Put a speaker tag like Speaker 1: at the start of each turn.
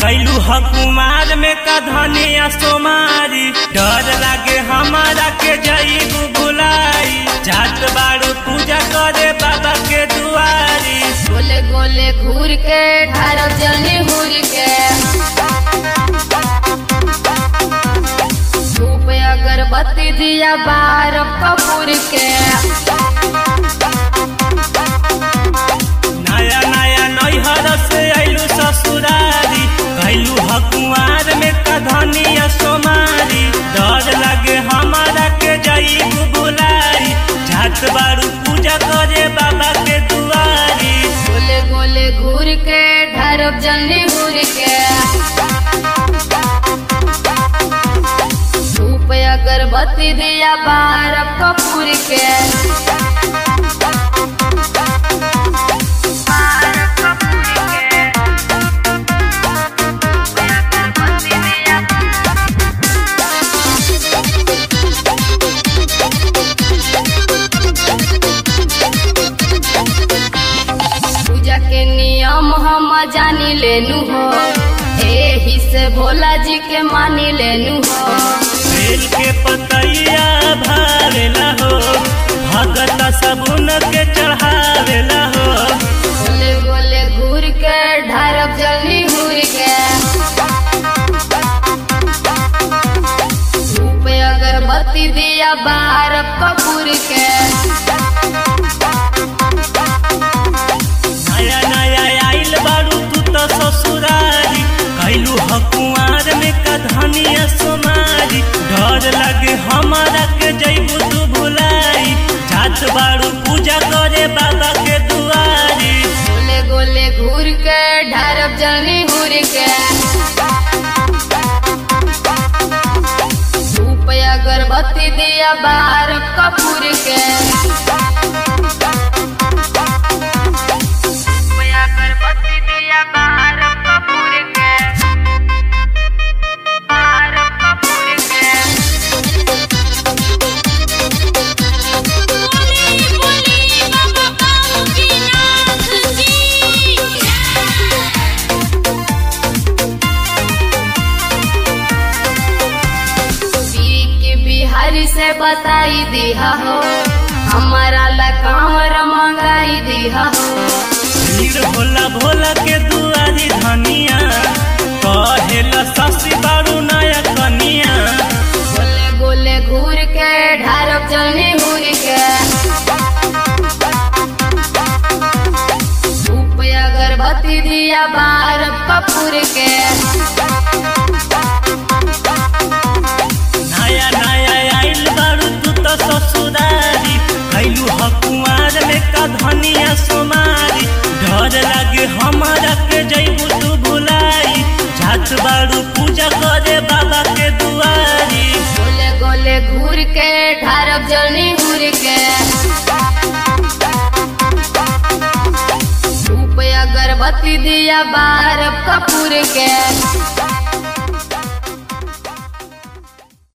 Speaker 1: कैलू ह कुमार में का धनिया सोमारी डर लागे हमारा के जईबू भुलाई जात बाड़ू पूजा करे बाबा के दुआरी
Speaker 2: गोले गोले घूर के ढारब जल्दी घूर के धूप अगरबत्ती दिया बार कपूर के
Speaker 1: नया नया नैहर से अइलू ससुरारी कैलू ह कुमार में का धनिया सोमारी डर लागे हमारा के जईबू भुलाई जात बाड़ू पूजा करे बाबा के दुआरी
Speaker 2: गोले गोले घूर के ढारब जल्दी घूर के धूप अगरबत्ती दिया बार कपूर के बार कपूर के अगरबत्ती दिया पूजा के नियम हम जानी लेनु हो एही से भोला जी के मानी लेनु हो
Speaker 1: बेल के पतैया भावेला हो भगत सबुन के चढ़ावेला हो
Speaker 2: गोले गोले घूर के ढारब जल्दी घूर के धूप अगरबत्ती दिया बार कपूर के
Speaker 1: नया नया आइल बारू तू तो ससुरारी कैलू ह कुआर में का धनिया सोमारी डर लगे हमारा के जैबू तू भुलाई जात बारू पूजा करे बाबा के दुआरी
Speaker 2: गोले गोले घूर के ढारब जल्दी घूर के धूप अगरबत्ती दिया बार कपूर के धूप अगरबत्ती दिया बार कपूर के बार कपूर के के बिहारी से बताई दिया हो हमारा लकामर मंगाई दिया हो
Speaker 1: भीड़ भोला भोला के दुआरी धनिया कहेला ससी बारू नया कनिया
Speaker 2: गोले गोले घूर के ढारब जल्दी घूर के धूप अगरबत्ती दिया बार कपूर के
Speaker 1: नया नया आइल बारू तू तो ससुरारी कैलू ह कुमार में का धनिया सोमारी डर लागे हमारा के जैबू तू भुलाई जात बारू पूजा करे बाबा के दुआरी
Speaker 2: गोले गोले घूर के ढारब जल्दी घूर के धूप अगरबत्ती दिया बार कपूर के